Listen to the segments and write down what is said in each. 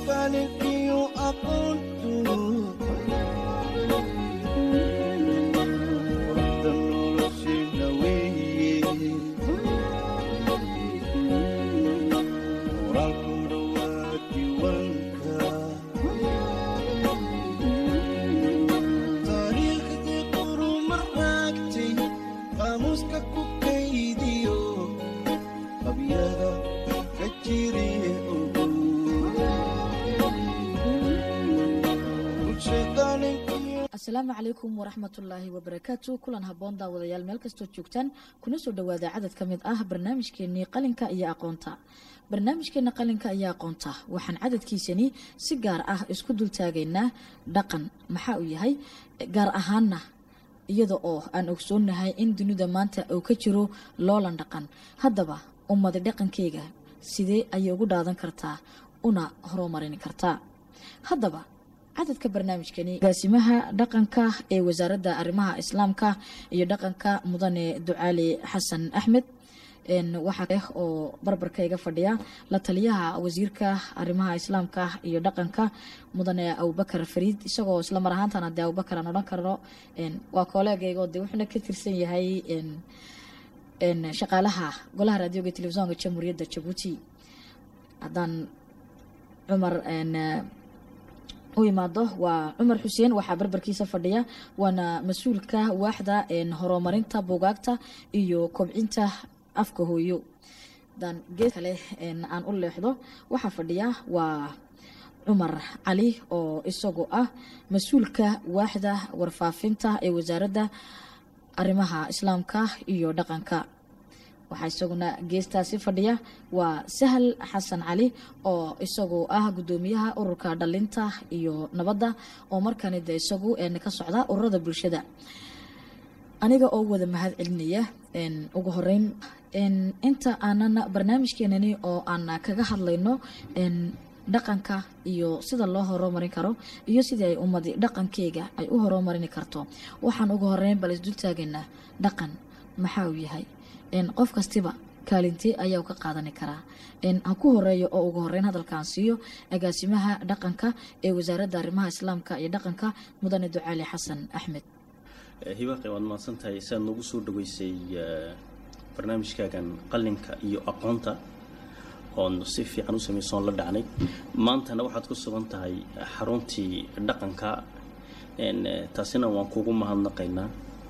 dhaqankiyo aqoontu wada noloshayna weeye qoraalkuna waa diiwaanka taariikhdii quruma raagtay qaamuuska ku kaydiyo qabyada ka jire ogow bulshadaninkiyo asalaamu calaykum waraxmatullaahi wabarakaatu kulan haboon daawadayaal meel kastoo joogtaan kuna soo dhawaada cadad ka mid ah barnaamijkeenii qalinka iyo aqoonta barnaamijkeena qalinka iyo aqoonta waxaan cadadkiisani si gaar ah isku dultaagaynaa dhaqan maxaa uu yahay gaar ahaana iyada oo aan ogsoonahay in dunida maanta uu ka jiro loolan dhaqan haddaba ummadi dhaqankeyga sidee ayay ugu dhaadan kartaa una horumarin kartaa haddaba cadadka barnaamijkani agaasimaha dhaqanka ee wasaaradda arrimaha islaamka iyo dhaqanka mudane ducaali xasan axmed waxaa eh oo barbarkayga fadhiya la taliyaha wasiirka arrimaha islaamka iyo dhaqanka mudane abubakar fariid isagoo isla mar ahaantana dee abubakar aan odhan karno waa kooleegaygo de wuxuuna ka tirsan yahay shaqaalaha golaha raadioga telefisonka jamhuuriyadda jabuuti haddaan cumar u imaado waa cumar xuseen waxaa barbarkiisa fadhiya waana mas-uulka waaxda horumarinta buugaagta iyo kobcinta afka hooyo dan gees kale aan u leexdo waxaa fadhiya waa cumar cali oo isagu ah mas-uulka waaxda warfaafinta ee wasaaradda arrimaha islaamka iyo dhaqanka waxaa isaguna geestaasi fadhiya waa sahal xasan cali oo isagu ah gudoomiyaha ururka dhalinta iyo nabadda oo markani de isagu ka socda ururada bulshada aniga oo wada mahad celinaya ugu horeyn inta aanan barnaamijkeenani oo aan kaga hadlayno dhaqanka iyo sida loo horumarin karo iyo sidii ay ummadi dhaqankeyga ay u horumarini karto waxaan ugu horeyn bal isdultaagaynaa dhaqan maxaa uu yahay qof kastiba kaalintee ayaa ka qaadani karaa ha ku horeeyo oo ugu horeyn hadalkaan siiyo agaasimaha dhaqanka ee wasaaradda arrimaha islaamka iyo dhaqanka mudane ducaali xasan axmed hibaaqi waad mahadsantahay siaad noogu soo dhaweysay barnaamijkaagan qalinka iyo aqoonta oon si fiican u samaysoon la dhacnay maantana waxaad ku sugan tahay xaruntii dhaqanka taasina waan kugu mahadnaqaynaa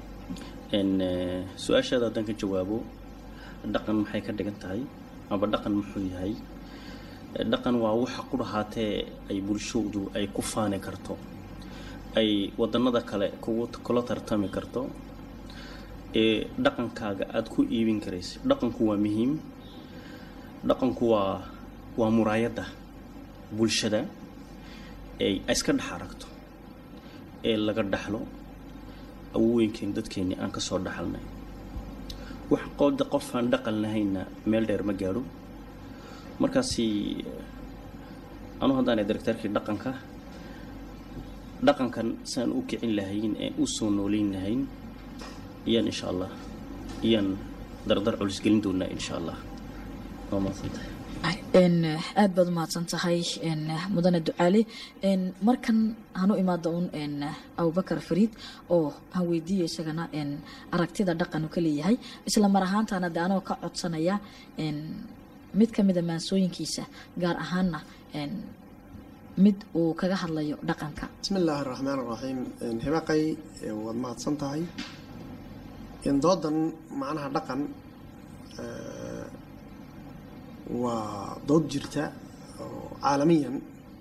su-aashaada haddaan ka jawaabo dhaqan maxay ka dhigan tahay aba dhaqan muxuu yahay dhaqan waa waxa ku dhahaatee ay bulshoodu ay ku faani karto ay wadannada kale kugu kula tartami karto ee dhaqankaaga aada ku iibin karaysa dhaqanku waa muhiim dhaqanku waa waa muraayadda bulshada ee iska dhex aragto ee laga dhaxlo awooyinkeen dadkeennii aan ka soo dhaxalnay wax qooda qof aan dhaqan lahaynna meel dheer ma gaadho markaasi anu haddaanay daragtaarkii dhaqanka dhaqankan saan u kicin lahayn ee u soo nooleyn lahayn iyaan insha allah iyaan dardar culus gelin doonaa insha allah waa mahadsantahay aada baad umahadsan tahay mudane ducaali markan hanu imaado un abubakar fariid oo han weydiiya isagana aragtida dhaqan uu ka leeyahay isla mar ahaantana de anoo ka codsanaya mid ka mida maansooyinkiisa gaar ahaana mid uu kaga hadlayo dhaqanka bismi illaahi araxmaan araxiim hibaaqay waad mahadsan tahay doodan macnaha dhaqan waa dood jirta oo caalamiyan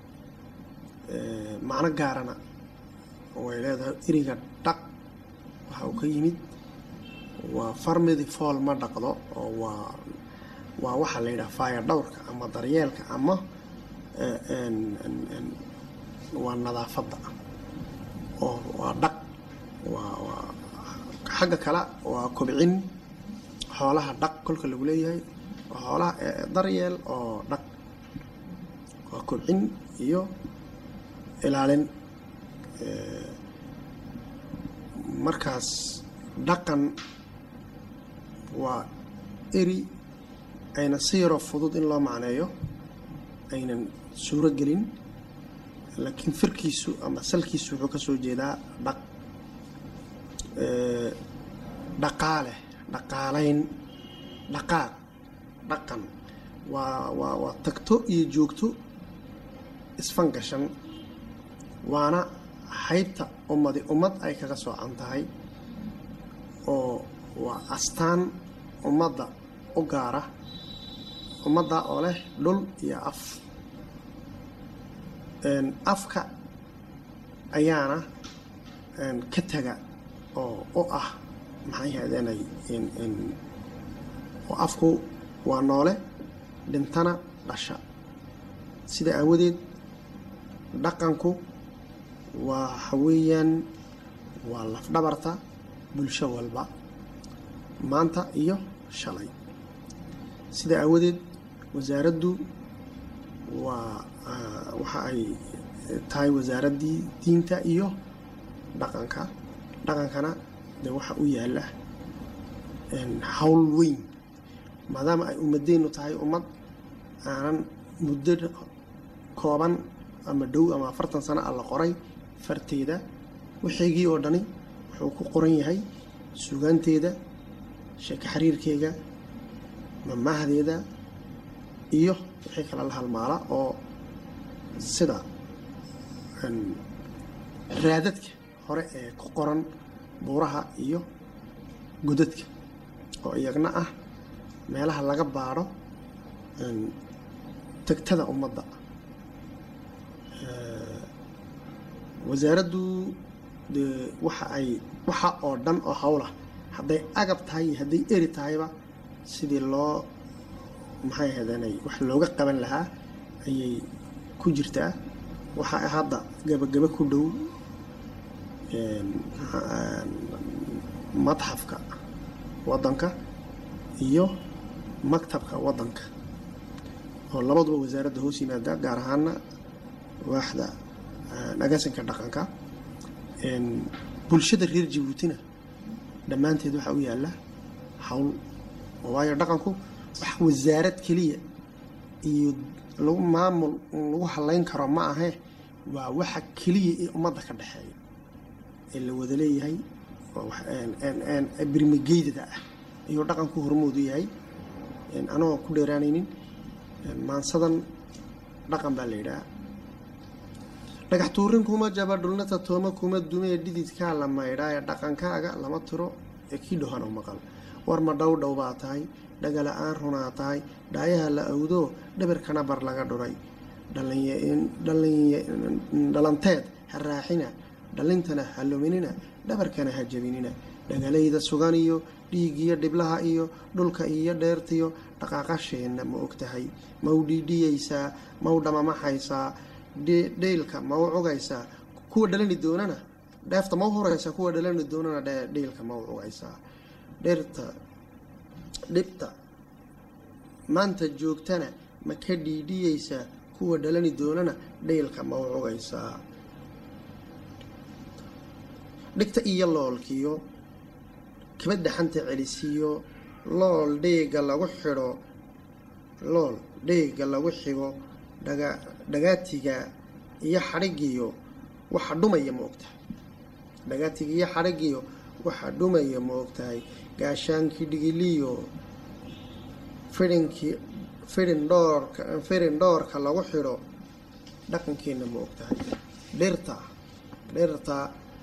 macno gaarana way leedahay eriga dhaq waxa uu ka yimid waa farmidi fool ma dhaqdo oo waa waa waxaa la yidhaha faaya dhowrka ama daryeelka ama waa nadaafadda oo waa dhaq waa waa xagga kale waa kobcin xoolaha dhaq kolka lagu leeyahay waa xoolaha daryeel oo dhaq waa kobcin iyo ilaalin markaas dhaqan waa eri ayna si yaroo fudud in loo macneeyo aynan suuro gelin laakiin firkiisu ama salkiisu wuxuu ka soo jeedaa dhaq ee, dhaqaale dhaqaalayn dhaqaaq dhaqan waa waa waa tagto iyo joogto isfangashan waana haybta ummadi ummad ay kaga soocan tahay oo waa astaan ummadda u gaara ummadda oo leh dhul iyo af Een, afka ayaana een, ka taga oo u ah maxay hahdeenay in- in- oo afku waa noole dhintana dhasha sida aawadeed dhaqanku waa waxa weeyaan waa lafdhabarta bulsho walba maanta iyo shalay sida aawadeed wasaaraddu waa ah, waxa ay tahay wasaaraddii diinta iyo dhaqanka dhaqankana dee waxa u yaala een, hawl weyn maadaama ay ummadeennu tahay ummad aanan muddo kooban ama dhow ama afartan sano ah la qoray farteeda waxeygii oo dhani wuxuu ku qoran yahay sugaanteeda sheeko xiriirkeega mamahdeeda iyo wixii kale la halmaala oo sida een, raadadka hore ee ku qoran buuraha iyo godadka oo iyagna ah meelaha laga baadho een, tagtada ummadda Ee, wasaaraddu dee waxa ay waxa oo dhan oo howla hadday agab tahay iyo hadday eri tahayba sidii loo maxay ahaydeenay wax looga qaban lahaa ayay ku jirtaa waxa ay hadda gabagaba ku dhow een, een, madxafka waddanka iyo maktabka waddanka oo labaduba wasaaradda hoos yimaada gaar ahaana waaxda een, agaasinka dhaqanka een, bulshada reer jabuutina dhammaanteed waxaa u yaala hawl waayo dhaqanku wax wasaarad keliya iyo lagu maamul lagu halayn karo ma ahe waa waxa keliya ee ummadda ka dhexeeya ee la wada leeyahay waa wax een- een- een birmigeydada ah ayuu dhaqanku hormoodu yahay een, anagoo ku dheeraanaynin een, maansadan dhaqan baa la yidhaha dhagax tuurin kuma jaba dhulnata tooma kuma dumee dhididkaa la maydhaa ee dhaqankaaga lama tiro ee kii dhohano maqal war ma dhow dhow baa tahay dhagala'aan runaa tahay dhaayaha la awdo dhabarkana bar laga dhuray Dhallinya- dhallinya- dhalanteed ha raaxina dhalintana ha luminina dhabarkana ha jabinina dhagalayda sugan iyo dhiigiyo dhiblaha iyo dhulka iyo dheertiyo dhaqaaqasheenna ma ogtahay ma u dhiidhiyaysaa ma u dhamamaxaysaa dhe- dheylka ma u cugaysaa kuwa dhalani doonana dheefta ma u horaysaa kuwa dhalani doonana dhe- dheylka ma u cugaysaa dheerta dhibta maanta joogtana ma ka dhiidhiyaysaa kuwa dhalani doonana dheylka ma u cugaysaa dhigta iyo loolkiyo kabadda xanta celisiiyo lool dheega lagu xidho lool dheega lagu xigo dhaga dhagaatiga iyo xadhigiyo waxa dhumaya ma ogtahay dhagaatiga iyo xadhigiyo waxa dhumaya ma ogtahay gaashaankii dhigiliyo fidhinkii fidhin dhoorka fidhin dhoorka lagu xidho dhaqankeenna ma ogtahay dhirta dhirta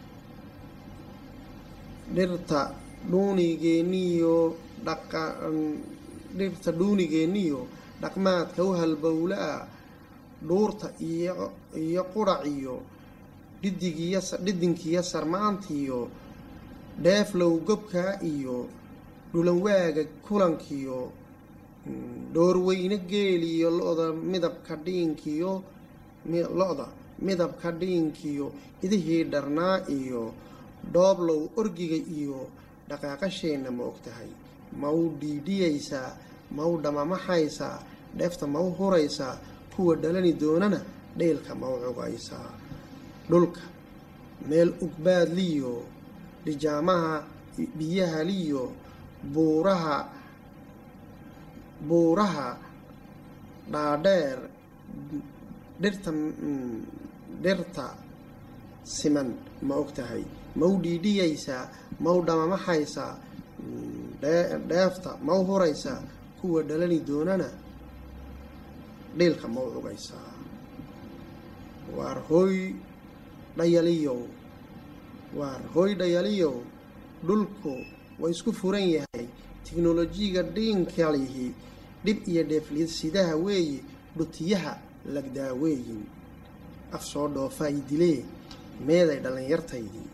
dhirta dhuunigeeniyo dhaqa dhirta dhuunigeeniyo dhaqmaadka u halbowla-a dhuurta iyo iyo qurac iyo dhidigiyo dhidinkiyo sarmaantiyo dheeflow gobkaa iyo dhulanwaaga kulankiyo dhoorweyne geeliyo lo-da midabka dhiinkiyo mi- lo-da midabka dhiinkiyo idihii dharnaa iyo dhooblow orgiga iyo dhaqaaqasheenna ma ogtahay ma u dhiidhiyaysaa ma u dhamamaxaysaa dheefta ma u huraysaa kuwa dhalani doonana dheylka ma u cugaysaa dhulka meel ugbaadliyo dhijaamaha biyaha liyo buuraha buuraha dhaadheer dhirta mm, dhirta siman ma og tahay ma u dhiidhiyaysaa ma u dhamamaxaysaa mm, dhee- dheefta ma u huraysaa kuwa dhalani doonana dhiilka ma u cugaysaa waar hooy dhayaliyow waar hooy dhayaliyow dhulku waa isku furan yahay tiknolojiga dhiinkalihi dhib iyo dheefliyad sidaha weeye dhutiyaha lagdaaweeyin af soo dhoofaay dilee meeday dhallinyartaydii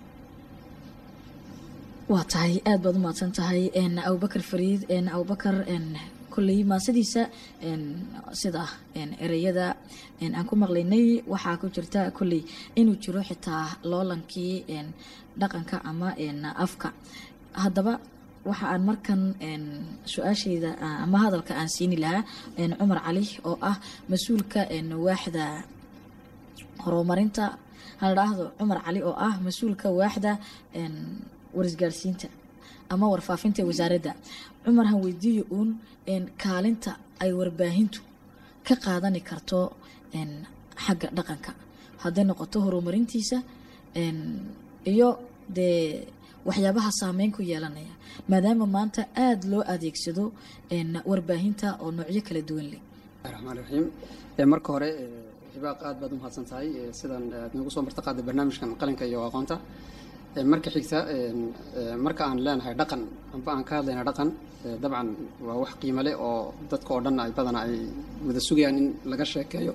waa tahay aada baad u mahadsan tahay n abubakar fariid n abubakar n kolley maasadiisa n sida n ereyada n aan ku maqlaynay waxaa ku jirta kolley inuu jiro xitaa loolankii n dhaqanka ama n afka haddaba waxa aan markan n su-aashayda ah, ama hadalka aan siini lahaa n cumar cali oo ah mas-uulka n waaxda horumarinta hala dhaahdo cumar cali oo ah mas-uulka waaxda n warisgaarsiinta ama warfaafinta ee wasaaradda cumar han weydiiyo uun n kaalinta ay warbaahintu ka qaadani karto n xagga dhaqanka hadday noqoto horumarintiisa n iyo dee waxyaabaha saameyn ku yeelanaya maadaama maanta aada loo adeegsado n warbaahinta oo noocyo kala duwan leh raxmaan raxiim Ee, marka hore ee, hibaaq aad baad u mahadsan tahay ee, sidan aad nagu soo marta qaaday barnaamijkan qalinka iyo aqoonta Ee, marka xigta een, ee, marka aan leenahay dhaqan amba aan ka hadlayna dhaqan ee, dabcan waa wax qiimo leh oo dadka oo dhan ay badana ay wada sugayaan in laga sheekeeyo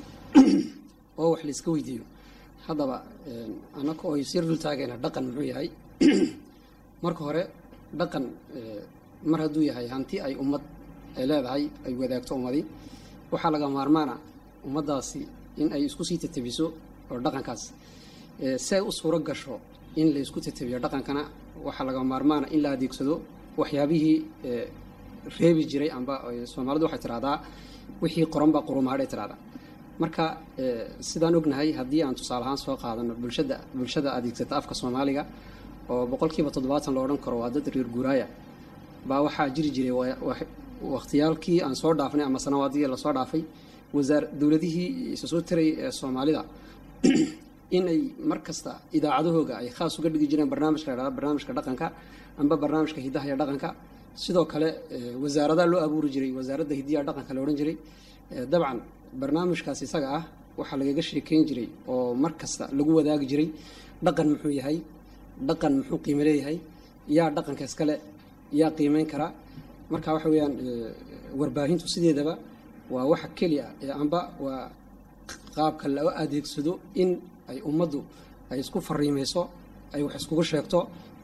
oo wax la iska weydiiyo haddaba een, annaka oo sir dul taagayna dhaqan muxuu yahay marka hore dhaqan ee, mar hadduu yahay hanti ay ummad ay leedahay ay wadaagto ummadi waxaa laga maarmaana ummaddaasi in ay isku sii tatabiso oo dhaqankaas ee, si ay u suuro gasho in la isku tatabiyo dhaqankana waxaa laga maarmaana in la adeegsado waxyaabihii ee, reebi jiray amba ee, soomaalidu waxay tidhahdaa wixii qoranba qurumaadhay tidhahdaa marka ee, sidaan ognahay haddii aan tusaale ahaan soo qaadano bulshada bulshada adeegsata afka soomaaliga oo boqolkiiba toddobaatan la odhan karo waa dad reer guuraaya baa waxaa jiri jiray wa- wa- wakhtiyaalkii aan soo dhaafnay ama sanawaadii lasoo dhaafay wasaar dowladihii isa soo taray ee soomaalida inay mar kasta idaacadahooga ay khaas uga dhigi jireen barnaamijka la yidhahdo barnaamijka dhaqanka amba barnaamijka hidaha iyo dhaqanka sidoo kale ee, wasaaradaha loo abuuri jiray wasaaradda hidiya dhaqanka la odhan jiray Ee, dabcan barnaamijkaas isaga ah waxaa lagaga sheekeyn jiray oo mar kasta lagu wadaagi jiray dhaqan muxuu yahay dhaqan muxuu qiimo leeyahay yaa dhaqanka iskale yaa qiimeyn kara marka waxa weeyaan ee, warbaahintu sideedaba waa waxa keliya ee amba waa qaabka loo adeegsado in ay ummaddu ay isku fariimeyso ay wax iskugu sheegto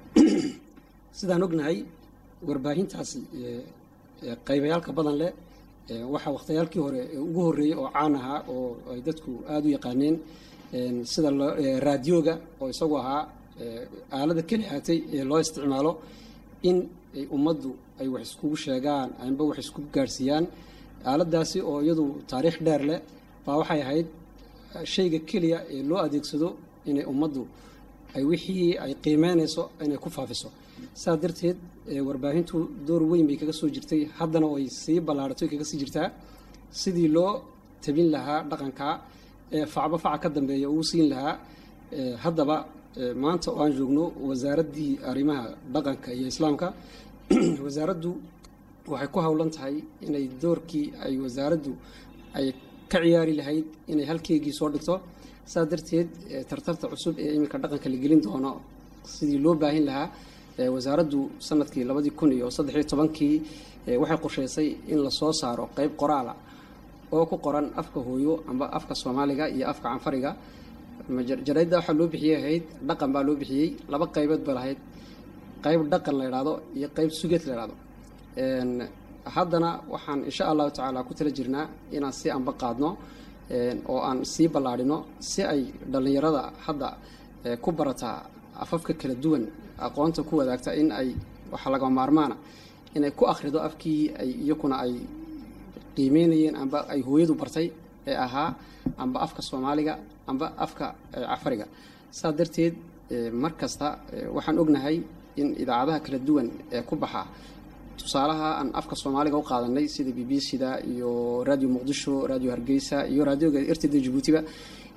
sidaan ognahay warbaahintaasi ee, ee, qaybayaalka badan leh ee, waxaa wakhtiyaalkii hore ee ugu horreeyey oo caan ahaa oo ay dadku aada u yaqaaneen een, sida loo- ee, raadiyooga oo isagu ahaa ee, aalada keli haatay ee loo isticmaalo in ay ummaddu ay wax iskugu sheegaan amba wax iskugu gaarsiiyaan aaladaasi oo iyadu taariikh dheer leh baa waxay ahayd shayga keliya ee loo adeegsado inay ummaddu ay wixii ay qiimeynayso inay ku faafiso saa darteed ee, warbaahintu door weyn bay kaga soo jirtay haddana way sii ballaarhatay kaga sii jirtaa sidii loo tabin lahaa dhaqanka ee facba faca ka dambeeya uu siin lahaa ee, haddaba ee, maanta oo aan joogno wasaaraddii arrimaha dhaqanka iyo islaamka wasaaraddu waxay ku howlan tahay inay doorkii ay wasaaraddu ay ka ciyaari lahayd inay halkeygii soo dhigto saa darteed ee, tartarta cusub ee iminka dhaqanka la gelin doono sidii loo baahin lahaa ee, wasaaraddu sanadkii labadii kun iyo saddex iyo tobankii ee, waxay qorsheysay in lasoo saaro qeyb qoraala oo ku qoran afka hooyo amba afka soomaaliga iyo afka canfariga maja- jaraydda waxaa loo bixiyey ahayd dhaqan baa loo bixiyey laba qaybood ba lahayd qayb dhaqan la idhaahdo iyo qayb sugeed la idhaahdo Een, haddana waxaan insha allahu tacaala ku tala jirnaa inaan sii anba qaadno een, oo aan sii ballaadhino si ay dhallinyarada hadda ee, ku barataa afafka kala duwan aqoonta ku wadaagta in ay waxaa laga maarmaana inay ku akhrido afkii ay iyakuna ay qiimeynayeen amba ay hooyadu bartay ee ahaa amba afka soomaaliga amba afka ee, cafariga saa darteed ee, mar kasta ee, waxaan ognahay in idaacadaha kala duwan ee ku baxa tusaalaha aan afka soomaaliga u qaadanay sida b b c da iyo radio muqdisho radio hargeysa iyo raadioga rtd jabuutiba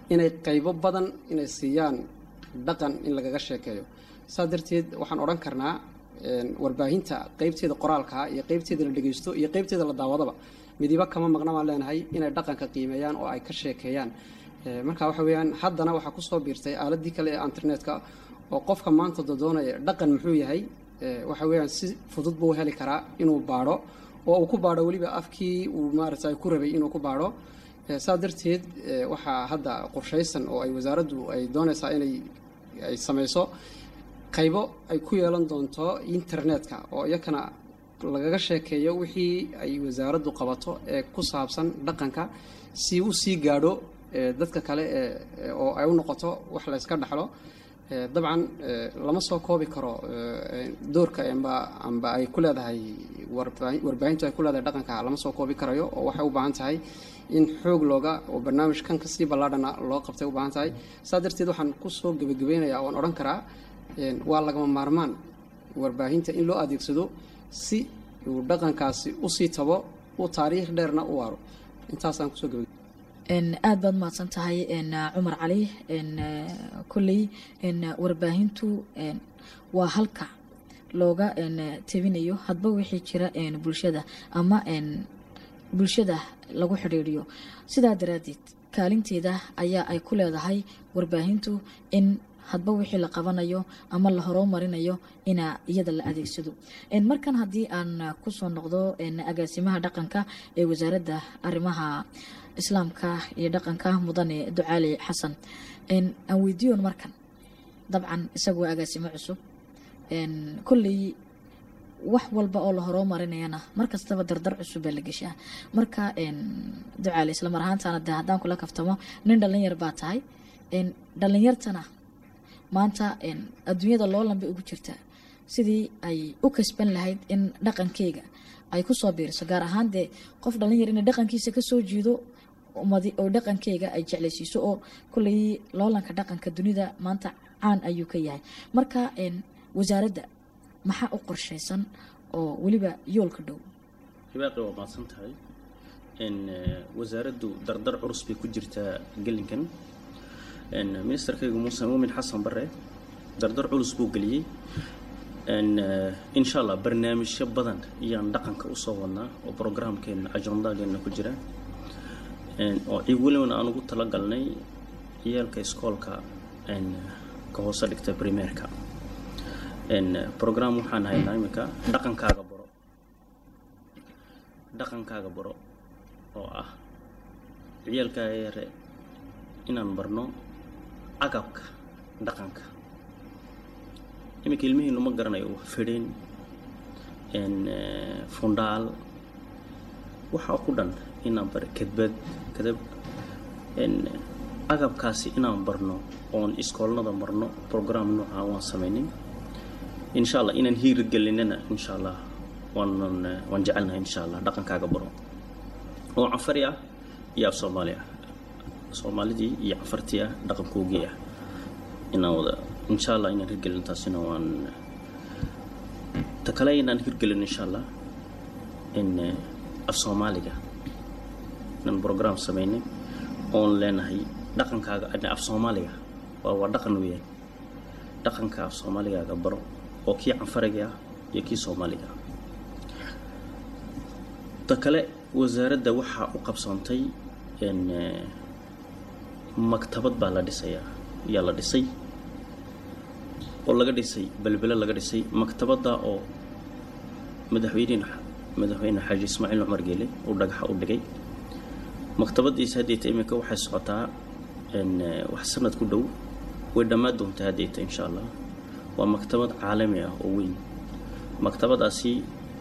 inay qaybo badan inay siiyaan dhaqan in lagaga sheekeeyo saa darteed waxaan odhan karnaa een, warbaahinta qeybteeda qoraalka iyo qeybteeda la dhegeysto iyo qeybteeda la daawadaba midiba kama maqna baan leenahay inay dhaqanka qiimeeyaan oo ay ka sheekeeyaan Ee, marka waxa weeyaan haddana waxaa kusoo biirtay aaladii kale ee internetka oo qofka maanta dodoonaya dhaqan muxuu yahay ee, waxa weeyaan si fudud buu heli karaa inuu baadho oo uu ku baadho weliba afkii uu maaragtay ku rabay inuu ku baadho Ee, saa darteed ee, waxaa hadda qorshaysan oo ay wasaaraddu ay doonaysaa inay ay samayso qaybo ay ku yeelan doonto internetka oo iyakana lagaga sheekeeyo wixii ay wasaaraddu qabato ee ku saabsan dhaqanka si u sii gaadho ee, dadka kale ee ee- oo ay u noqoto wax la yska dhaxlo Ee, dabcan ee, lama soo koobi karo ee, doorka amba amba ay ku leedahay warbaahin- warbaahintu ay ku leedahay dhaqanka lama soo koobi karayo oo waxay u baahan tahay in xoog looga oo barnaamij kan kasii ballaadhana loo qabtay u baahan tahay saa darteed waxaan kusoo gebagabeynayaa waan odhan karaa een, waa lagama maarmaan warbaahinta in loo adeegsado si uu dhaqankaasi usii tabo uu taariikh dheerna u waaro intaasaan kusoo gebagabey n aada baad mahadsan tahay n cumar cali n kolley n warbaahintu n waa halka looga n tabinayo hadba wixii jira n bulshada ama n bulshada lagu xidhiidhiyo sidaa daraaddeed kaalinteeda ayaa ay ku leedahay warbaahintu in hadba wixii la qabanayo ama la horumarinayo inaa iyada la adeegsado n markan haddii aan kusoo noqdo n agaasimaha dhaqanka ee wasaaradda arrimaha islaamka iyo dhaqanka mudane ducaali xasan n aan weydiiyoon markan dabcan isagu waa agaasimo cusub n kolley wax walba oo la horumarinayana mar kastaba dardar cusub baa la geshaa marka n ducaali isla mar ahaantaana de haddaan kula kaftamo nin dhalinyar baa tahay n dhalinyartana maanta n adduunyada loo lambay ugu jirtaa sidii ay u kasban lahayd in dhaqankeyga ay kusoo biiriso gaar ahaan dee qof dhalinyar inay dhaqankiisa kasoo jiido ummadi oo dhaqankeyga ay jeclaysiiso oo kolley loolanka dhaqanka dunida maanta caan ayuu ka yahay marka n wasaaradda maxaa u qorshaysan oo weliba yoolka dhow ribaaqi waa mahadsan tahay n wasaaraddu dardar culus bay ku jirtaa gelinkan n ministerkaygu muuse muumin xasan bare dardar culus buu geliyey n insha allah barnaamijyo badan ayaan dhaqanka usoo wadnaa oo programkeena ajendageena ku jira n oo ci weliban aan ugu talagalnay ciyaalka iskoolka n ka hoose dhigta primeerka n program waxaan haynaa iminka dhaqankaaga baro dhaqankaaga baro oo ah ciyaalkaaga yare inaan barno agabka dhaqanka iminka ilmihiinu ma garanayo fidhin n fundhaal waxaa ku dhan inaan bar kadbad kadab n agabkaasi inaan barno oon iskoolnada marno program noocaa waan samaynay insha allah inaan hiiri gelinana insha allah waanan waan jecelnahay insha allah dhaqankaaga baro oo cafari ah iyo af soomaali ah soomaalidii iyo cafartii ah dhaqankoogii ah inaan wada insha allah inaan hirgelin taasina waan ta kale inaan hirgelin insha allah in af soomaaliga inaan program samaynay oon leenahay dhaqankaaga af soomaaliga waa waa dhaqan weeyaan dhaqanka af soomaaligaaga baro oo kii canfariga ah iyo kii soomaaliga ah ta kale wasaaradda waxaa u qabsoontay n maktabad baa la dhisayaa yaa la dhisay oo laga dhisay belbele laga dhisay maktabadda oo madaxweyne madaxweyne xaaji ismaaciil cumar geele uu dhagaxa u dhigay maktabadiisa haddeeta iminka waxay socotaa n wax sanad ku dhow way dhammaan doontaa haddeeta insha allah waa maktabad caalami ah oo weyn maktabadaasi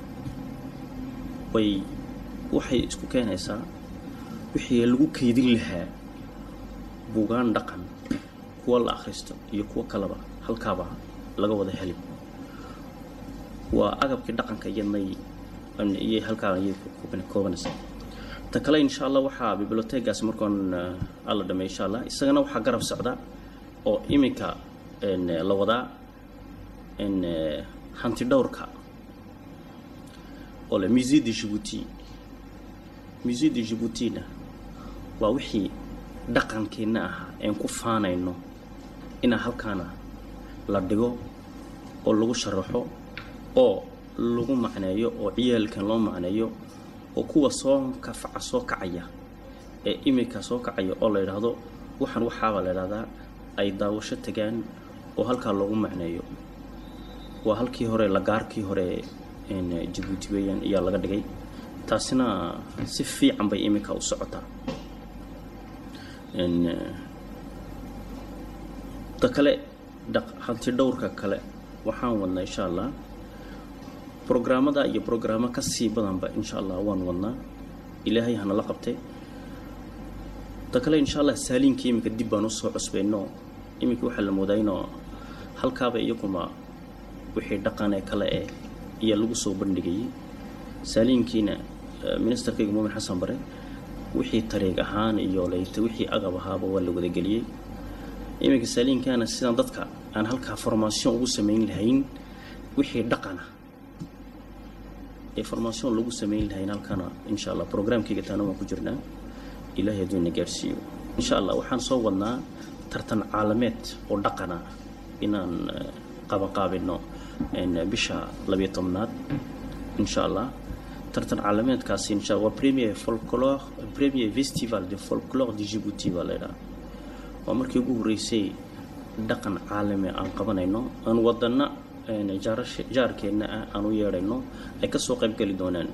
way waxay isku keenaysaa wixii lagu kaydin lahaa buugaan dhaqan kuwa la akhristo iyo kuwo kaleba halkaaba laga wada heli waa agabkii dhaqanka iyadnay iyo halkaa ayay koobanaysaa ta kale insha allah waxaa bibliotegaasi markoon alla dhamey insha allah isagana waxaa garab socda oo iminka la wadaa hanti dhowrka oo le musée de djibouti musée de djiboutina waa wixii dhaqankeenna ahaa een ku faanayno inaa halkaana la dhigo oo lagu sharaxo oo lagu macneeyo oo ciyaalkan loo macneeyo oo kuwa soo kafaca soo kacaya ee imika soo kacaya oo la yidhaahdo waxaan waxaabaa la yidhahdaa ay daawasho tagaan oo halkaa loogu macneeyo waa halkii hore lagaarkii hore een, jabuuti weeyaan ayaa laga dhigay taasina si fiican bay imika u socotaa Een, eh, ta kale dhaq- hanti dhowrka kale waxaan wadnaa insha allah brograamada iyo brograamo ka sii badanba insha allah waan wadnaa ilaahay hanala qabte ta kale insha allah saaliinkii iminka dib baan usoo cusbayno iminka waxaa la moodaa inoo halkaaba iyaguma wixii dhaqanee kale eh iyo lagu soo bandhigayay saaliinkiina eh, ministerkayga muumin xasan bare wixii tariig ahaan iyo layta wixii agab ahaaba waa la wadageliyey iminka saaliinkaana sidaan dadka aan halkaa formaation ugu samayn lahayn wixii dhaqana ee formaation lagu samayn lahayn halkana insha allah programkayga taana waan ku jirnaa ilaahay hadduu ina gaadhsiiyo insha allah waxaan soo wadnaa tartan caalameed oo dhaqana inaan eh, qabanqaabino een, bisha labiyo tobnaad insha allah tartan caalameedkaasi insha waa premier folklore premier festival de folklore de djibouti baa laydhaha waa markii ugu horreysay dhaqan caalami aan qabanayno aan wadana een, jaarashe- jaarkeenna ah aan u yeedhayno ay ka soo qayb geli doonaan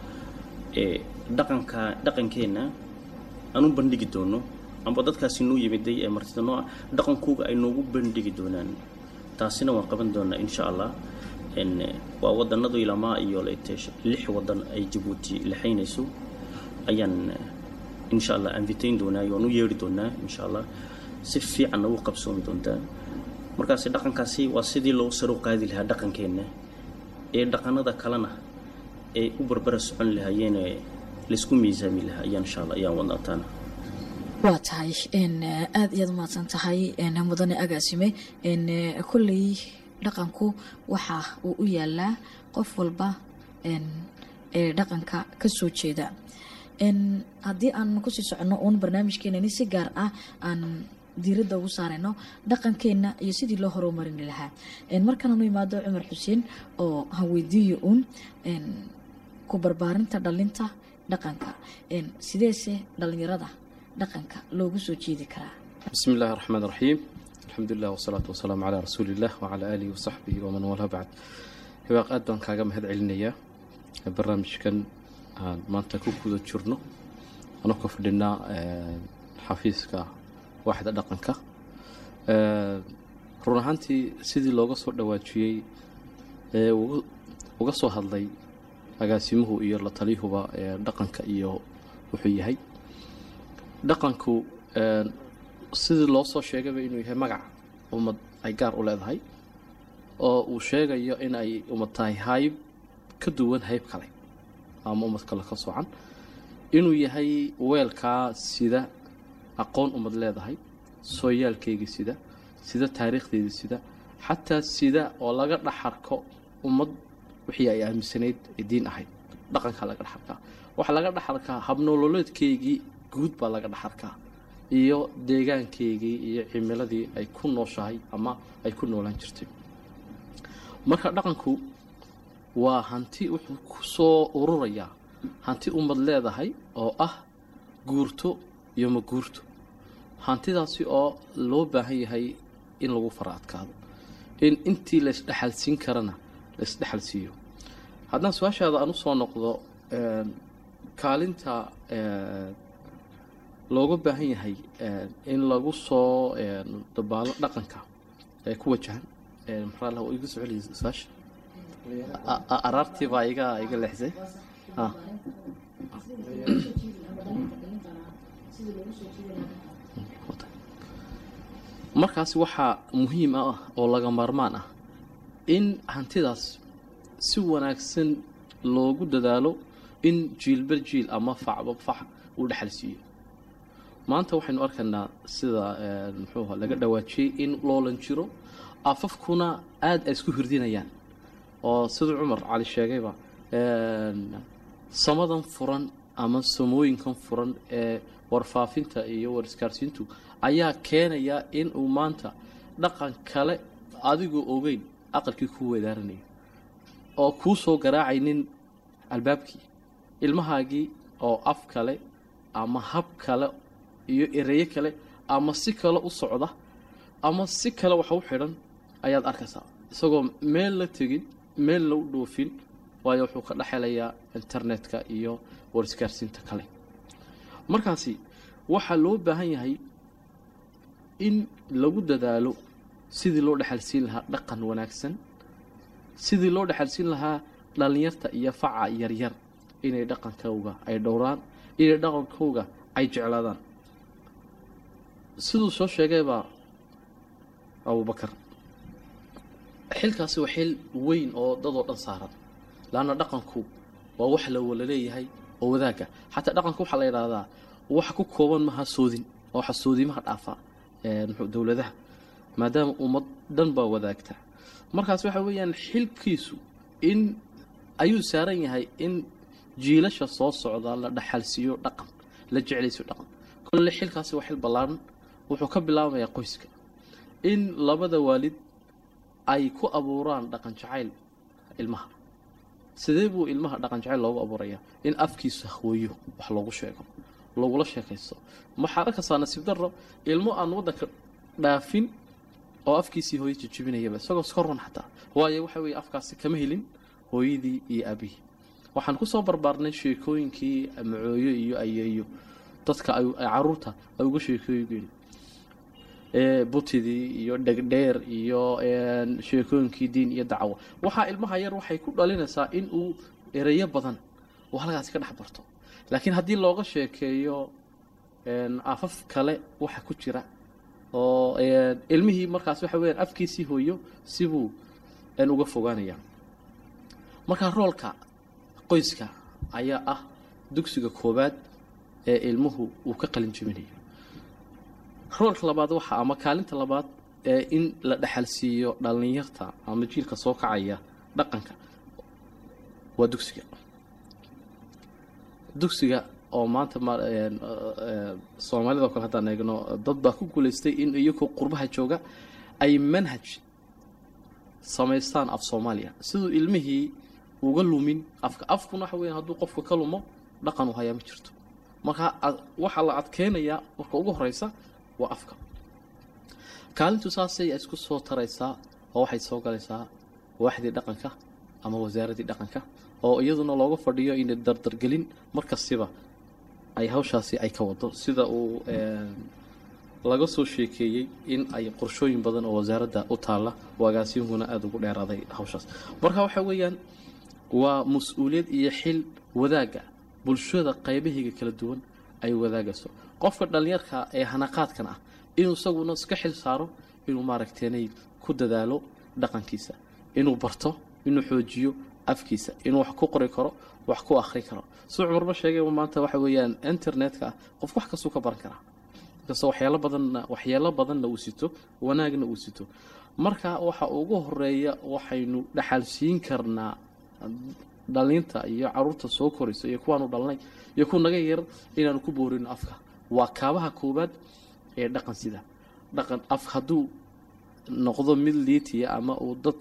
ee dhaqanka dhaqankeenna aan u bandhigi doono amba dadkaasi noo yimiday ee martida noo ah dhaqankooga ay noogu bandhigi doonaan taasina waan qaban doonaa insha allah een, waa wadanadu ilamaa iyo leete lix wadan ay jabuuti lexaynayso ayaan insha allah anvitayn doonaa waan u yeedhi doonaa insha allah si fiicanna u qabsoomi doontaa markaasi dhaqankaasi waa sidii loo saro qaadi lahaa dhaqankeenna ee dhaqanada kalena ay u barbara socon lahaayeen ee laysku miisaami lahaa ayaan insha allah ayaan wadnaa taana waa tahay n aada iyaad umahadsan tahay n mudane agaasime n kolley dhaqanku waxa uu u yaalaa qof walba n ee dhaqanka ka soo jeeda n haddii aan kusii soconno uun barnaamijkeenani si gaar ah aan diiradda ugu saarayno dhaqankeenna iyo sidii loo horumarini lahaa n markaan nu imaado cumar xuseen oo haweydiiyo uun n ku barbaarinta dhalinta dhaqanka n sideese dhalinyarada dhaqanka loogu soo jeedi karaa بسم الله الرحمن الرحيم الحمد لله والصلاة والسلام على رسول الله وعلى آله وصحبه ومن والاه بعد hibaaq aad baan kaaga mahad celinayaa barnaamijkan aan maanta ku guda jirno anoo ka fadhinaa eh, xafiiska waaxda dhaqanka Eh, run ahaantii sidii looga soo dhawaajiyey ee ugu- uga soo hadlay agaasimuhu iyo la taliyuhuba ee dhaqanka iyo wuxuu yahay dhaqanku eh, sidii loo soo sheegayba inuu yahay magac ummad ay gaar u leedahay oo uu sheegayo in ay ummad tahay hayb ka duwan hayb kale ama ummad kale ka socan inuu yahay weelkaa sida aqoon ummad leedahay sooyaalkeygii sida sida taariikhdeedii sida xataa sida oo laga dhaxarko ummad wixii ay aaminsanayd ee diin ahayd dhaqankaa laga dhaxarkaa waxaa laga dhaxarkaa habnololeedkeygii guud baa laga dhaxarkaa iyo deegaankeygii iyo cimiladii ay ku nooshahay ama ay ku noolaan jirtay marka dhaqanku waa hanti wuxuu ku soo ururayaa hanti ummad leedahay oo ah guurto iyo ma guurto hantidaasi oo loo baahan yahay in lagu fara adkaado in intii laysdhexalsiin karana laysdhexalsiiyo haddaan su-aashaada aan usoo noqdo een, kaalinta een, looga baahan yahay een, in lagu soo een, dabaalo dhaqanka ee ku wajahan een, maxaa la iga soo celiyay su-aasha A- a- araartii baa iga iga leexsay ah markaasi waxaa muhiim ah oo laga maarmaan ah in hantidaas si wanaagsan loogu dadaalo in jiilba jiil ama facba fac uu dhexal siiyo maanta waxaynu arkaynaa sida eh, muxuu ahaa laga dhawaajiyey in loolan jiro afafkuna aada ay isku hirdinayaan oo siduu cumar cali sheegayba een, samadan furan ama samooyinkan furan ee warfaafinta iyo wariskaarsiintu ayaa keenaya in uu maanta dhaqan kale adigoo ogeyn aqalkii kuu weedaaranaya oo kuu soo garaacaynin albaabkii ilmahaagii oo af kale ama hab kale iyo ereyo kale ama si kale u socda ama si kale wax u xidhan ayaad arkaysaa isagoo meel la tegin meel la u dhoofin waayo wuxuu ka dhexelayaa internetka iyo wariskaarsiinta kale markaasi waxaa loo baahan yahay in lagu dadaalo sidii loo dhexalsiin lahaa dhaqan wanaagsan sidii loo dhexalsiin lahaa dhallinyarta iyo faca yaryar inay dhaqankooga ay dhowraan inay dhaqankooga ay jeclaadaan siduu soo sheegaybaa abubakar xilkaasi waa xil weyn oo dadoo dhan saaran laanna dhaqanku waa wax la wala leeyahay oo wadaagga xataa dhaqanka waxaa la yidhaahdaa wax ku kooban maha soodin oo waxa soodimaha dhaafa muxuu dowladaha maadaama ummad dhan baa wadaagta markaas waxa weeyaan xilkiisu in ayuu saaran yahay in jiilasha soo socda la dhaxalsiiyo dhaqan la jeclaysiyo dhaqan kolle xilkaasi waa xil ballaaran wuxuu ka bilaabamayaa qoyska in labada waalid ay ku abuuraan dhaqan jacayl ilmaha sidee buu ilmaha dhaqan jacayl loogu abuurayaa in afkiisa hooyo wax loogu sheego lagula sheekaysto maxaa arkaysaa nasiib darro ilmo aan waddanka dhaafin oo afkiisii hooyo jijibinayaba isagoo iska run xataa waayo waxa weeye afkaasi kama helin hooyadii iyo aabihii waxaan ku soo barbaarnay sheekooyinkii macooyo iyo ayeeyo dadka ay caruurta ay uga sheekooyeen butidii iyo dhegdheer iyo sheekooyinkii diin iyo dacwo waxaa ilmaha yar waxay ku dhalinaysaa in uu ereyo badan uu halkaasi ka dhex barto laakiin haddii looga sheekeeyo afaf kale waxa ku jira oo ilmihii markaas waxa weyaan afkiisii hooyo sibuu uga fogaanaya markaa roolka qoyska ayaa ah dugsiga koobaad ee ilmuhu uu ka qalin jebinayo roolka labaad waxa ama kaalinta labaad ee in la dhexalsiiyo dhallinyarta ama jiilka soo kacaya dhaqanka waa dugsiga dugsiga oo maanta soomaalida o kale haddaan eegno dad baa ku guulaystay in iyagoo qurbaha jooga ay manhaj samaystaan af soomaaliya siduu ilmihii uga lumin afka afkuna waxa weya hadduu qofka ka lumo dhaqan u hayaa ma jirto marka waxaa la adkeynayaa marka ugu horeysa waa afka kaalintu saasay isku soo taraysaa oo waxay soo galaysaa waaxdii dhaqanka ama wasaaradii dhaqanka oo iyaduna looga fadhiyo inay dardargelin markastiba ay hawshaasi ay ka wado sida uu laga soo sheekeeyey in ay qorshooyin badan oo wasaaradda u taalla agaasiinkuna aada ugu dheeraaday hawshaas marka waxa weeyaan waa mas-uuliyad iyo xil wadaagga bulshada qaybahiga kala duwan ay wadaagayso qofka dhallinyarka ee hanaqaadkan ah inuu isaguna iska xil saaro inuu maaragteenay ku dadaalo dhaqankiisa inuu barto inuu xoojiyo afkiisa inuu wax ku qori karo wax ku akhri karo suu cumarba sheegay maanta waxa weeyaan internetka ah qof wax kastuu ka baran karaa inkastoo waxyaalo badanna waxyaalo badanna uu sito wanaagna uu sito marka waxa ugu horeeya waxaynu dhaxalsiin karnaa dhalinta iyo caruurta soo koraysa iyo kuwaanu dhalnay iyo kuwa naga yar inaanu ku boorino afka waa kaabaha koobaad ee dhaqan sida dhaqan af hadduu noqdo mid liitiya ama uu dad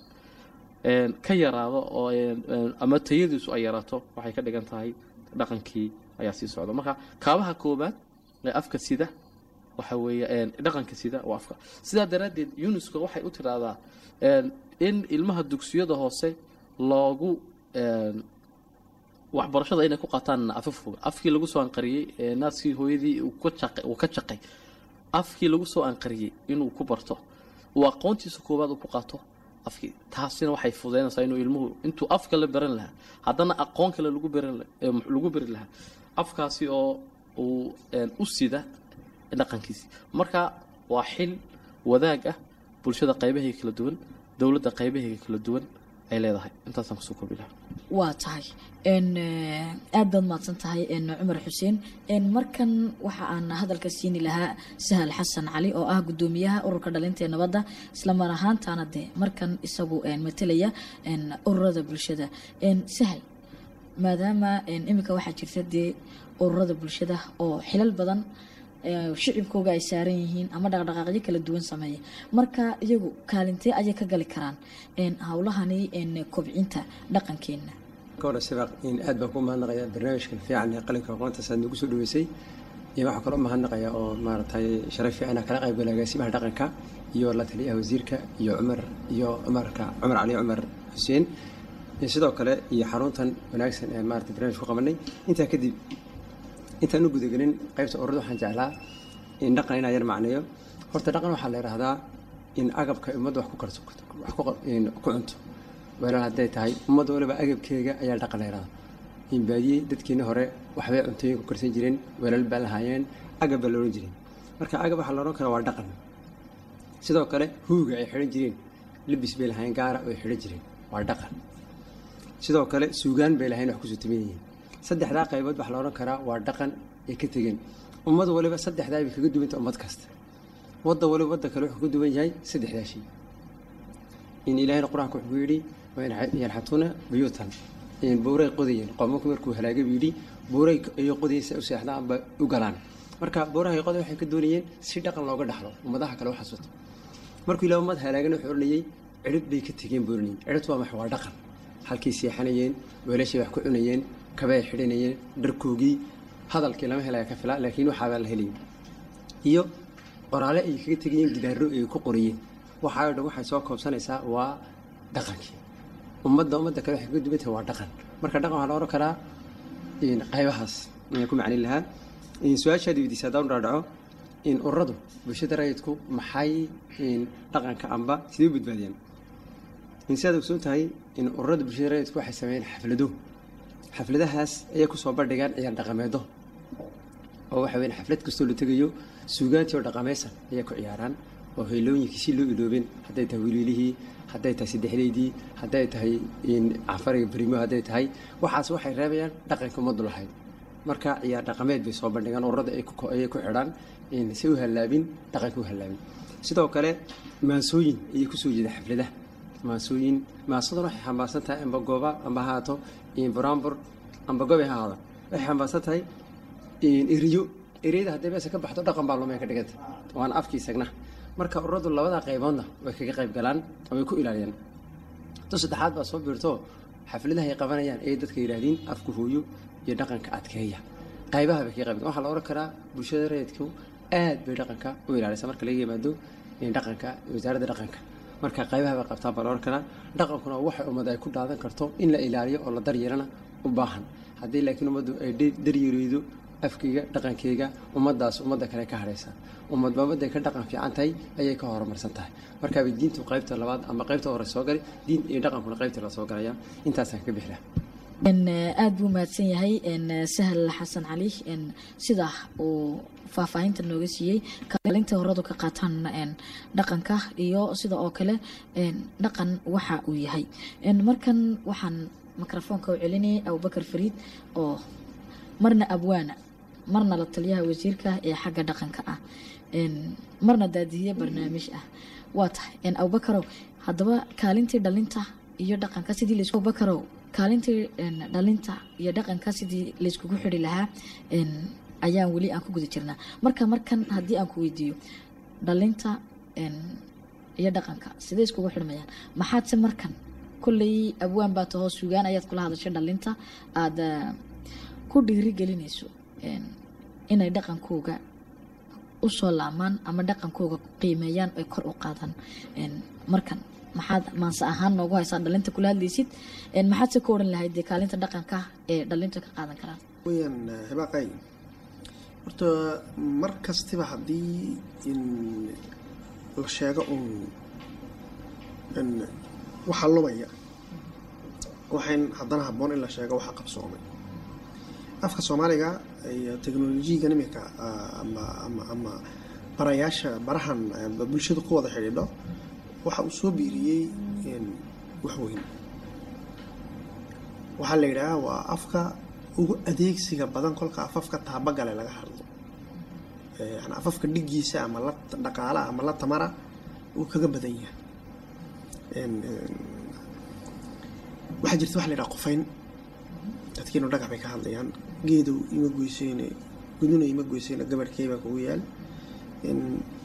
ka yaraado oo ama tayadiisu ay yaraato waxay ka dhigan tahay dhaqankii ayaa sii socda marka kaabaha koobaad ee afka sida waxa weeye dhaqanka sida waa afka sidaa daraaddeed unesco waxay u tiraahdaa in ilmaha dugsiyada hoose loogu waxbarashada inay ku qaataan afafooga afkii lagu soo anqariyey naaskii hooyadii uu ka jaqay afkii lagu soo anqariyey inuu ku barto uu aqoontiisa koobaad uu ku qaato afkii taasina waxay fudeynaysaa inuu ilmuhu intuu afka la baran lahaa haddana aqoon kale lagu baran lagu bari lahaa afkaasi oo uu u sida dhaqankiisii marka waa xil wadaag ah bulshada qaybahayga kala duwan dowladda qaybahayga kala duwan ay leedahay intaasaan kusoo koobi lahaa waa tahay aad baad mahadsan tahay cumar xuseen markan waxa aan hadalka siini lahaa sahal xasan cali oo ah gudoomiyaha ururka dhalinta ee nabadda islamar ahaantaana de markan isagu matelaya ururada bulshada sahal maadaama iminka waxaa jirta dee ururada bulshada oo xilal badan ee, shicibkooga ay saaran yihiin ama dhaqdhaqaaqyo kala duwan sameeya marka iyagu kaalintee ayay ka gali karaan een, howlahani een, kobcinta dhaqankeena ka hore sibaaq in aad baan ku mahadnaqayaa barnaamijkan fiican ee qalinka aqoonta saad nagu soo dhaweysay iyo waxaa kaloo mahadnaqaya oo maaragtay sharaf fiican kala qayb gala agaasimaha dhaqanka iyo la taliyaha wasiirka iyo cumar iyo cumarka cumar cali cumar xuseen iyo sidoo kale iyo xaruntan wanaagsan ee maarata barnaamij ku qabanay intaa kadib intaan u gudagelin qaybta ururada waxaan jeclaa in dhaqan inaa yar macneeyo horta dhaqan waxaa la yidhaahdaa in agabka ummadda wax ku karto wax ku qa- in ku cunto weelal hadday tahay ummadda waliba agabkeega ayaa dhaqan la yidhahdaa in baadiye dadkeeni hore waxbay cuntooyin ku karsan jireen weelal baa lahaayeen agab baa la odhan jiray marka agab waxaa la odhan karaa waa dhaqan sidoo kale huuga ay xidhan jireen libis bay lahaayeen gaara oo ay xidhan jireen waa dhaqan sidoo kale suugaan bay lahayn wax kusoo timan yihiin saddexdaa qaybood waxaa la odhan karaa waa dhaqan ay ka tegeen ummad waliba saddexdaa bay kaga duwanta ummad kasta wadda waliba wadda kale wuxuu ka duwan yahay saddexdaa shay in ilaahayna qur-aanka wuxuu ku yidhi yanxatuuna buyuutan in buuray qodayeen qoomanku markuu halaagay buu yidhi buuray ayay qodayeen u seexdaan amba u galaan marka buurahay qoday waxay ka doonayeen si dhaqan looga dhaxlo ummadaha kale u xasuuto markuu ilaah ummad halaagana wuxuu odhanayay cirib bay ka tegeen buu odhanayay ciribtu waa max waa dhaqan halkay seexanayeen weelashay wax ku cunayeen kabay xidhanayeen dharkoogii hadalkii lama helaya ka fila laakiin waxaabaa la helayay iyo qoraale ay kaga tegayeen gidaaro ay ku qoriyeen waxaa oo dhan waxay soo koobsanaysaa waa dhaqankii ummadda ummadda kale waxay kaga duwan tahay waa dhaqan marka dhaqan waxaa la ohan karaa in qaybahaas ayaan ku macnin lahaa in su-aashaadi weydiisa haddaan u dhaadhaco in ururadu bulshada rayidku maxay in dhaqanka amba sidee u badbaadiyaan in sidaad ogsoon tahay in ururada bulshada rayidku waxay sameeyeen xaflado xafladahaas ayay kusoo bandhigaan ciyaar dhaqameedo oo waxa weyn xaflad kastoo la tegayo suugaantii oo dhaqamaysan ayay ku ciyaaraan oo heelooyinkii si loo iloobin hadday tahay wiililihii hadday tahay saddexdeydii hadday tahay in cafariga berimo hadday tahay waxaas waxay reebayaan dhaqanka ummaddu lahayd marka ciyaar dhaqameed bay soo bandhigaan ururada ay ku ayay ku xidhaan in si u hallaabin dhaqanka u hallaabin sidoo kale maansooyin ayay kusoo jeeda xafladaha maansooyin maasaduna waxay xambaarsan tahay amba gooba amba haato in buraanbur amba gobe ha ahaado waxay xambaarsan tahay in eriyo ereyada hadday meesha ka baxdo dhaqan baa lumeen ka dhiganta waana afkii isagna marka ururadu labada qayboodna way kaga qayb galaan oo way ku ilaaliyaan to saddexaad baa soo biirto xafladaha ay qabanayaan ayay dadka yidhaahdeen afku hooyo iyo dhaqanka adkeeya qaybaha bay kaga qayb galaan waxaa la ohan karaa bulshada rayidku aad bay dhaqanka u ilaalisa marka laga yimaado in dhaqanka wasaaradda dhaqanka marka qaybaha bay qabtaan baa la ohan karaa dhaqankuna waxay ummad ay ku dhaadan karto in la ilaaliyo oo la daryeelana u baahan haddii laakiin ummaddu ay de- daryeereydo afkeyga dhaqankeyga ummaddaas ummadda kale ka hadhaysa ummadba ummadday ka dhaqan fiican tahay ayay ka horumarsan tahay markaabay diintu qaybta labaad ama qaybta hore soo gali diin iyo dhaqankuna qaybta la soo galaya intaasaan ka bixi lahaa n aada buu mahadsan yahay n sahal xasan cali n sidaa uu faahfaahinta nooga siiyey kaalinta horadu ka qaataan n dhaqanka iyo sida oo kale n dhaqan waxa uu yahay n markan waxaan mikrofoonka u celinayay abubakar fariid oo marna abwaana marna la taliyaha wasiirka ee xagga dhaqanka ah n marna daadihiye barnaamij ah waa tahay n abubakarow haddaba kaalintii dhalinta iyo dhaqanka sidii laisku abubakarow kaalintii n dhalinta iyo dhaqanka sidii layskugu xidhi lahaa n ayaan weli aan ku guda jirnaa marka markan haddii aan ku weydiiyo dhalinta n iyo dhaqanka sidee iskugu xidhmayaan maxaadse markan kolley abwaan baa tahoo sugaan ayaad kula hadashay dhalinta aada ku dhiirigelinayso n inay dhaqankooga usoo laamaan ama dhaqankooga qiimeeyaan ay kor u qaadaan n markan maxaad maanse ahaan noogu haysaa dhalinta kula hadlaysid n maxaad se ka odhan lahayd dee kaalinta dhaqanka ee dhalinta ka qaadan karaan weyaan hibaaqay horta mar kastiba haddii in la sheego un in waxaa lumaya waxayn haddana habboon in la sheego waxa qabsoomay afka soomaaliga iyo teknolojiyagan imika ah, ama ama ama barayaasha barahan eh, bulshada ku wada xidhiidho waxa uu soo biiriyey in wax weyn waxaa la yidhaahaa waa afka ugu adeegsiga badan kolka afafka taabagale laga hadlo Eh, yani afafka dhigiisa ama la dhaqaala ama la tamara uu kaga badan yahay En- en, waxaa jirta waxa la yidhaha qofayn dadkiinu dhagax bay ka hadlayaan geedow ima goyseyne guduna ima goyseyne gabadhkey baa kugu yaal in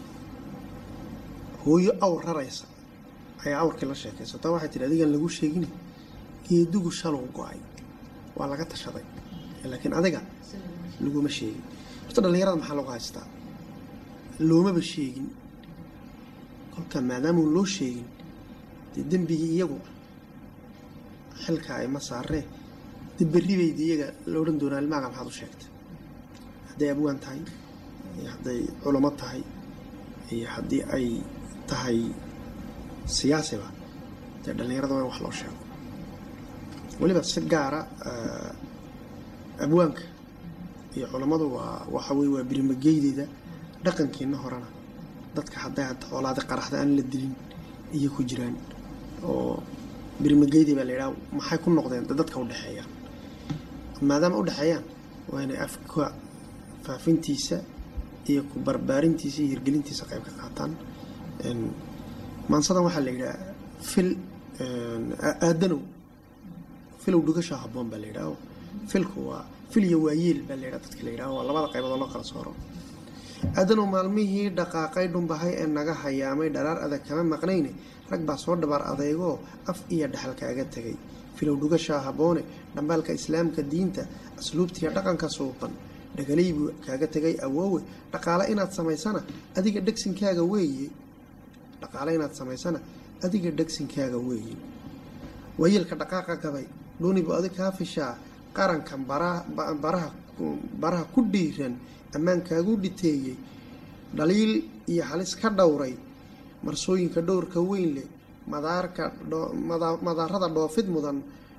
hooyo awr raraysa ayaa awrkii la sheekaysataa waxay tihi adigaan lagu sheegin geedugu shalow go-ay waa laga tashaday laakiin adiga laguma sheegin horta dhallinyarada maxaa lagu haystaa loomaba sheegin kolka maadaamau loo sheegin dee dembigii iyagu xilka ay ma saaree dee berri baydi iyaga la odhan doonaa ilmaaga maxaad u sheegtay hadday abwaan tahay iyo hadday culamo tahay iyo haddii ay tahay siyaasiba dee dhallinyarada waa in wax loo sheego weliba si gaara abwaanka iyo culammadu waa waxa weye waa birimageydeeda dhaqankiina horena dadka hadday hadda xoolaada qaraxda aan la dilin iyo ku jiraan oo birimageydi baa la yidhaha maxay ku noqdeen dee dadka udhexeeyaan maadaama udhexeeyaan waa inay afka faafintiisa iyo ku barbaarintiisa iyo hirgelintiisa qayb ka qaataan maansadan waxaa la yidhaha fil aadanow filow dhugasha haboon baa la yidhaha filku waa fil iyo waayeel baa la yidhaha dadka la yidhaha waa labada qaybood oo loo kala sooro aadanow maalmihii dhaqaaqay dhumbahay ee naga hayaamay dharaar adag kama maqnayne rag baa soo dhabaar adeygoo af iyo dhexal kaaga tegay filow dhugashaa haboone dhambaalka islaamka diinta asluubtiiyo dhaqanka suuban dhagalay buu kaaga tegay awoowe dhaqaale inaad samaysana adiga dhegsinkaaga weeye dhaqaale inaad samaysana adiga dhegsinkaaga weeye waayeelka dhaqaaqa gabay dhuunibu adig kaa fishaa qarankan baraha ku dhiiran ammaankaagu dhiteeyey dhaliil iyo halis ka dhowray marsooyinka dhowrka weyn leh madaarka madaarada dhoofid mudan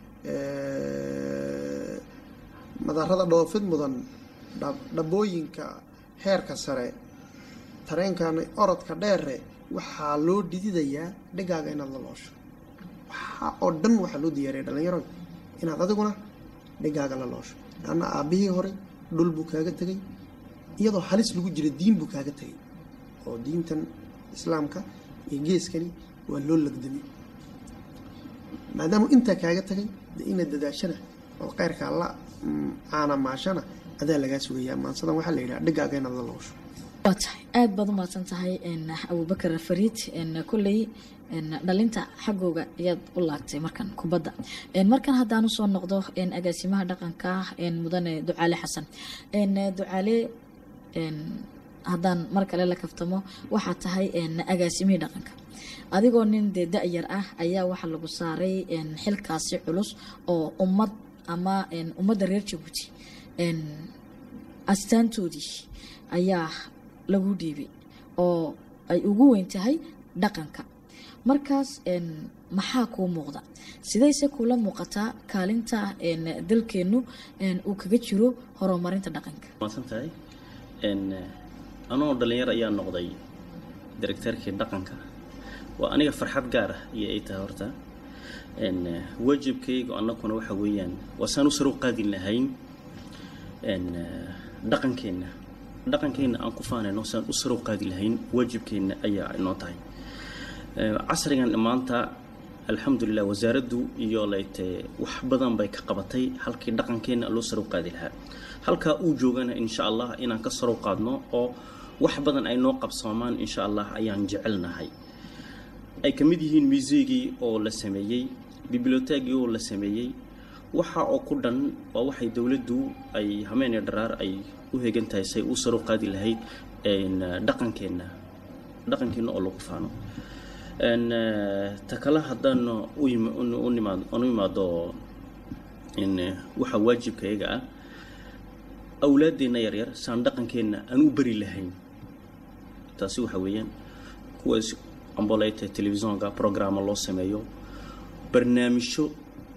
madaarada dhoofid mudan dhabooyinka heerka sare tareenkan orodka dheere waxaa loo dhididayaa dhegaaga inaad la loosho waxaa oo dhan waxaa loo diyaariya dhalinyaro inaad adiguna dhegaaga la loosho laanna aabbihii hore dhul buu kaaga tegay iyadoo halis lagu jira diin buu kaaga tegay oo diintan islaamka iyo geeskani waa loo lagdamay maadaamuu intaa kaaga tagay dee inaad dadaashana oo keyrkaa la caanamaashana adaa lagaa sugayaa maansadan waxaa la yidhaha dhegaaga inaad la loosho waa tahay aada baad u mahadsan tahay abubakar fariid kolley dhalinta xaggooga ayaad u laagtay markan kubadda markan haddaan usoo noqdo agaasimaha dhaqanka mudane ducaale xasan ducaale haddaan mar kale la kaftamo waxaa tahay agaasimihii dhaqanka adigoo nin dee da-yar ah ayaa waxaa lagu saaray xilkaasi culus oo ummad ama ummadda reer jabuuti astaantoodii ayaa lagu dhiibay oo ay ugu weyn tahay dhaqanka markaas maxaa kuu muuqda sidayse kula muuqataa kaalinta dalkeennu uu kaga jiro horumarinta dhaqanka maadsan tahay anoo dhalinyar ayaa noqday directeerkii dhaqanka waa aniga farxad gaar ah iyo ay tahay horta waajibkaygu annaguna waxa weeyaan waa saan u saro qaadin lahayn dhaqankeenna dhaqankeenna aan ku faanayno saan u saro qaadi lahayn waajibkeenna ayaa inoo tahay casrigan maanta alxamdulilah wasaaraddu iyo layte wax badan bay ka qabatay halkii dhaqankeenna loo saro qaadi lahaa halkaa uu joogana insha allah inaan ka saro qaadno oo wax badan ay noo qabsoomaan insha allah ayaan jecelnahay ay ka mid yihiin museegii oo la sameeyey biblioteegii oo la sameeyey waxa oo ku dhan waa waxay dowladdu ay hameeniyo dharaar ay u hegan tahay say u saro qaadi lahayd dhaqankeenna dhaqankeenna oo lagu faano ta kale haddaan u imaado waxa waajibkayaga ah awlaaddeenna yaryar saan dhaqankeenna aan u bari lahayn taasi waxa weeyaan kuwaas amboleyta telefisonka programma loo sameeyo barnaamijyo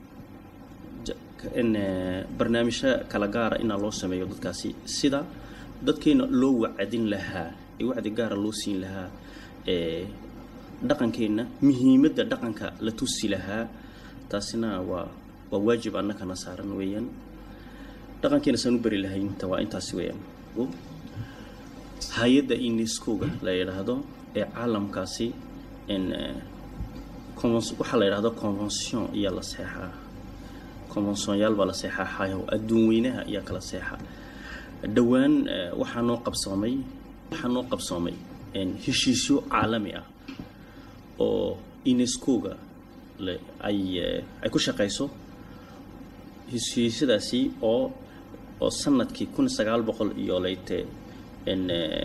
barnaamijyo kala gaara inaa loo sameeyo dadkaasi sida dadkeena loo wacdin lahaa ee wacdi gaara loo siin lahaa dhaqankeenna muhiimadda dhaqanka la tusi lahaa taasina waa waa waajib annakana saaran weeyaan dhaqankeena saan u bari lahayn ta waa intaasi weeyaan hay-adda unescoga la yidhaahdo ee caalamkaasi waxaa la yidhahdo convention iyo la seexaa konvensonyaal baa la seexaxayo adduun weynaha ayaa kala seexa dhowaan eh, waxaa noo qabsoomay waxaa noo qabsoomay een, heshiisyo caalami ah oo unesco-ga le- ay eh, ay ku shaqayso heshiisyadaasi oo oo sanadkii kun sagaal boqol iyo leyte n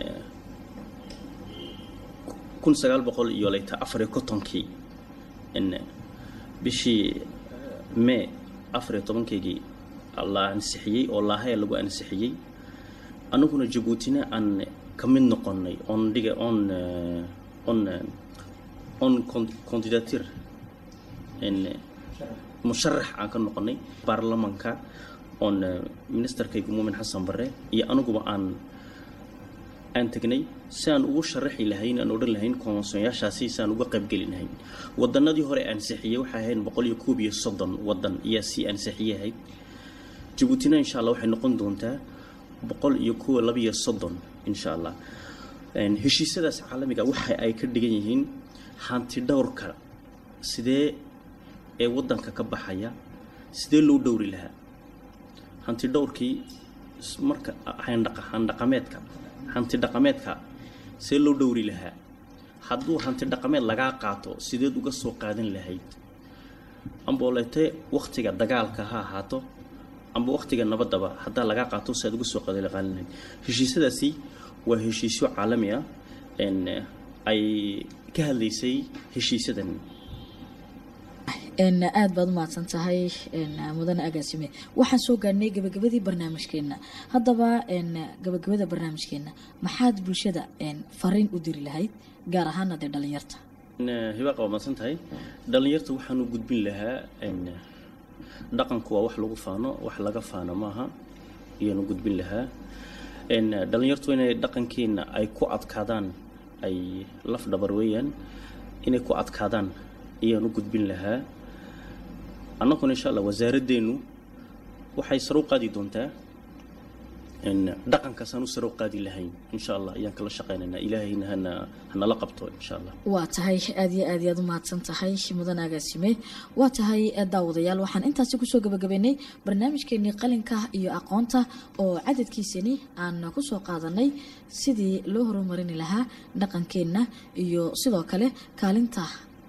kun sagaal boqol iyo leyte afariyo kontonkii n bishii may afariyo tobankeygii la ansixiyey oo laahaya lagu ansixiyey anaguna jabuutina aan ka mid noqonay on dhiga on on on candidature n musharax aan ka noqonay baarlamanka oon ministerkaygu muumin xasan bare iyo anuguba aan aan tegnay si aan ugu sharaxi lahayn aan odhan lahayn konvensonyaashaasi si aan uga qaybgeli lahayn wadanadii hore ansixiyey waxay ahayd boqol iyo koob iyo soddon wadan ayaa sii ansixiyey ahayd jabuutina insha allah waxay noqon doontaa boqol iyo kuwa labiyo soddon insha allah heshiisyadaas caalamiga waxa ay ka dhigan yihiin hanti dhowrka sidee ee wadanka ka baxaya sidee loo dhowri lahaa hanti dhowrkii marka handhaqameedka hanti dhaqameedka see loo dhowri lahaa hadduu hanti dhaqameed lagaa qaato sideed uga soo qaadan lahayd amboolete waktiga dagaalka ha ahaato amba waktiga nabaddaba haddaa lagaa qaato si aad uga soo qaadan lahayd heshiisyadaasi waa heshiisyo caalami ah ay ka hadlaysay heshiisyadan aada baad umahadsan tahay mudane agaasime waxaan soo gaadhnay gabagabadii barnaamijkeena haddaba gabagabada barnaamijkeena maxaad bulshada fariin u diri lahayd gaar ahaana dee dhalinyarta hibaaqa waa mahadsan tahay dhalinyarta waxaanu gudbin lahaa dhaqanku waa wax lagu faano wax laga faano maaha ayaanu gudbin lahaa dhalinyartu inay dhaqankeena ay ku adkaadaan ay laf dhabar weeyaan inay ku adkaadaan ayaanu gudbin lahaa annaguna insha allah wasaaraddeenu waxay sare u qaadi doontaa dhaqankaasaan u sare u qaadi lahayn insha allah ayaan kala shaqaynaynaa ilaahayna hana hanala qabto insha allah waa tahay aada iyo aad iyaad u mahadsan tahay mudan agaasime waa tahay daawadayaal waxaan intaasi kusoo gabagabeynay barnaamijkeenii qalinka iyo aqoonta oo cadadkiisani aan kusoo qaadanay sidii loo horumarini lahaa dhaqankeenna iyo sidoo kale kaalinta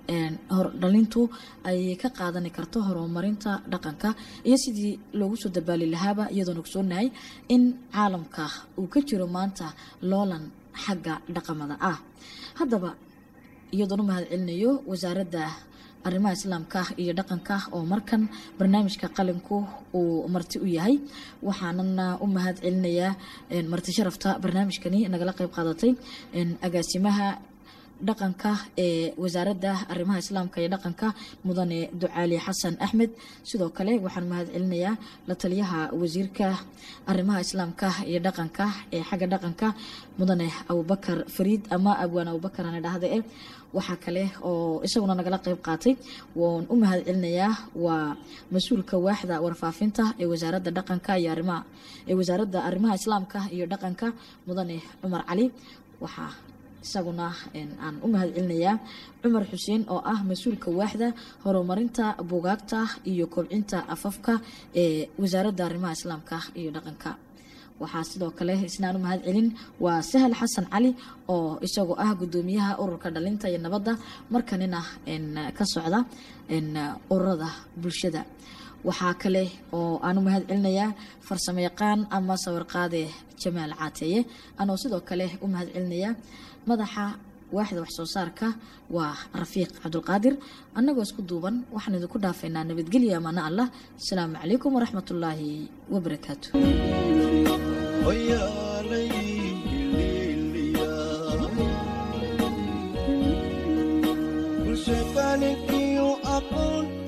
dhalintu ay ka qaadani karto horumarinta dhaqanka iyo sidii loogu soo dabaali lahaaba iyadoona ogsoonahay in caalamka uu ka jiro maanta loolan xagga dhaqamada ah haddaba iyadoona u mahad celinayo wasaaradda arrimaha islaamka iyo dhaqanka oo markan barnaamijka qalinku uu marti u yahay waxaanana u mahad celinayaa marti sharafta barnaamijkani nagala qeyb qaadatay agaasimaha dhaqanka ee wasaaradda arrimaha islaamka iyo dhaqanka mudane ducaali xasan axmed sidoo kale waxaan mahad celinayaa la taliyaha wasiirka arrimaha islaamka iyo dhaqanka ee xagga dhaqanka mudane abubakar fariid ama abwaan abubakar aan idhaahda eh waxaa kale oo isaguna nagala qeyb qaatay waan u mahad celinayaa waa mas-uulka waaxda warfaafinta ee wasaaradda dhaqanka iyo arrimaha ee wasaaradda arrimaha islaamka iyo dhaqanka mudane cumar cali waxaa isaguna aan u mahad celinayaa cumar xuseen oo ah mas-uulka waaxda horumarinta bugaagta iyo kobcinta afafka ee wasaaradda arrimaha islaamka iyo dhaqanka waxaa sidoo kale isnaan u mahad celin waa sahal xasan cali oo isagoo ah gudoomiyaha ururka dhalinta iyo nabadda markanina ka socda ururada bulshada waxaa kale oo aan u mahad celinayaa farsamo yaqaan ama sawirqaade jamaal caateeye anoo sidoo kale u mahad celinayaa madaxa waaxda waxsoo saarka waa rafiiq cabdulqaadir annagoo isku duuban waxaan idinku dhaafaynaa nabadgelya amaana allah asalaamu calaykum waraxmatullaahi wabarakaatu Oyaalay hiliiliya. Bulsha qalinkiyo aqoon